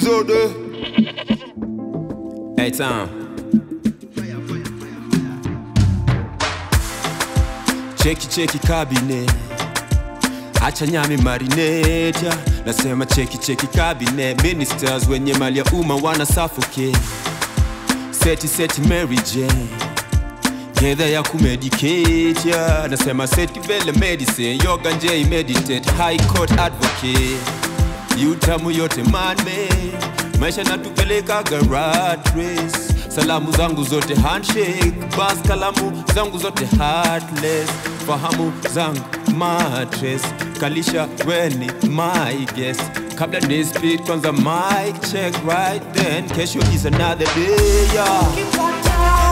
episode. Hey, Tom. Cheki cheki kabine, acha nyami marineta. Nasema cheki cheki kabine, ministers wenye mali ya umma wana suffocate. Seti seti Mary Jane gedha ya kumedicate ya. Nasema seti vele medicine, yoga nje meditate, high court advocate yutamu yote manme maisha natupelekaga rat race salamu zangu zote handshake bas kalamu zangu zote heartless fahamu zangu matres kalisha weni my guess kabla ni speed kwanza mic check right then kesho is another day yeah.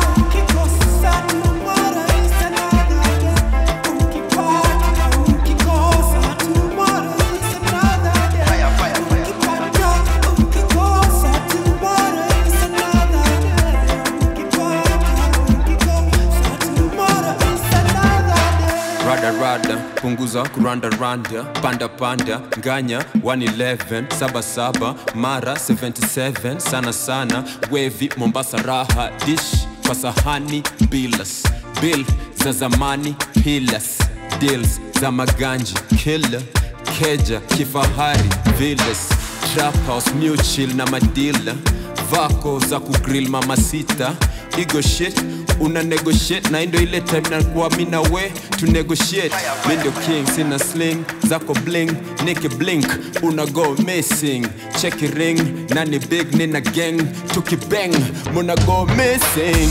rada rada punguza kuranda randa panda panda nganya 111 77 mara 77 sana sana wevi mombasa raha dish kwa sahani bilas bill za zamani pilas deals za maganji killer keja kifahari villas trap house mutual na madila vako za kugrill mama sita igo shit una negotiate na indo ile time nakuwa mi na we to negotiate mi ndio king sina sling zako bling niki blink una go missing cheki ring nani big nina gang tukibang muna go missing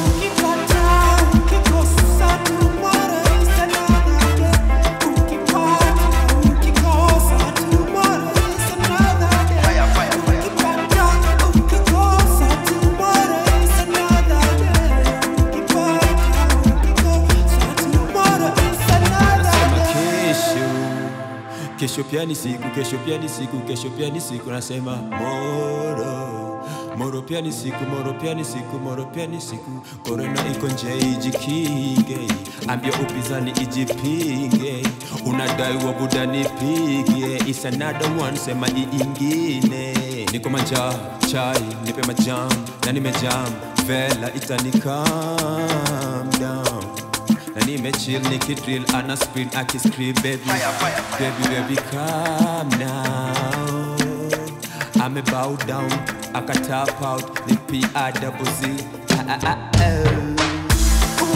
Nasema kesho kesho pia ni siku kesho pia ni siku kesho pia ni siku nasema moro moro pia ni siku moro pia ni siku moro pia ni siku korona iko nje ijikinge ambia upinzani ijipinge unadai wa buda nipige is another one sema iingine niko manja chai nipe majam na nimejam vela itani calm down na nimechill nikidrill ana spin akiscream baby baby baby calm now ame bow down aka tap out ni p i double z ah, ah, ah, oh.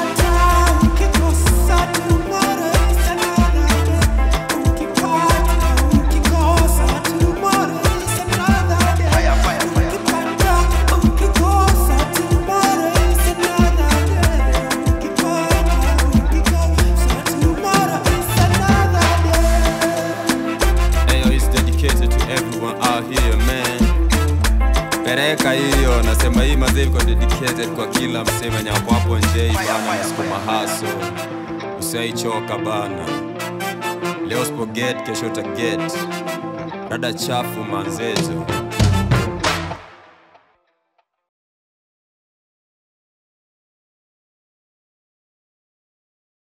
Ayo, it's dedicated to everyone out here man. Pereka hiyo, nasema hii mazee iko dedicated kwa kila msema nyako hapo nje bana, msukuma haso, usaichoka bana. Leo usipoget, kesho utaget. Rada chafu manzezo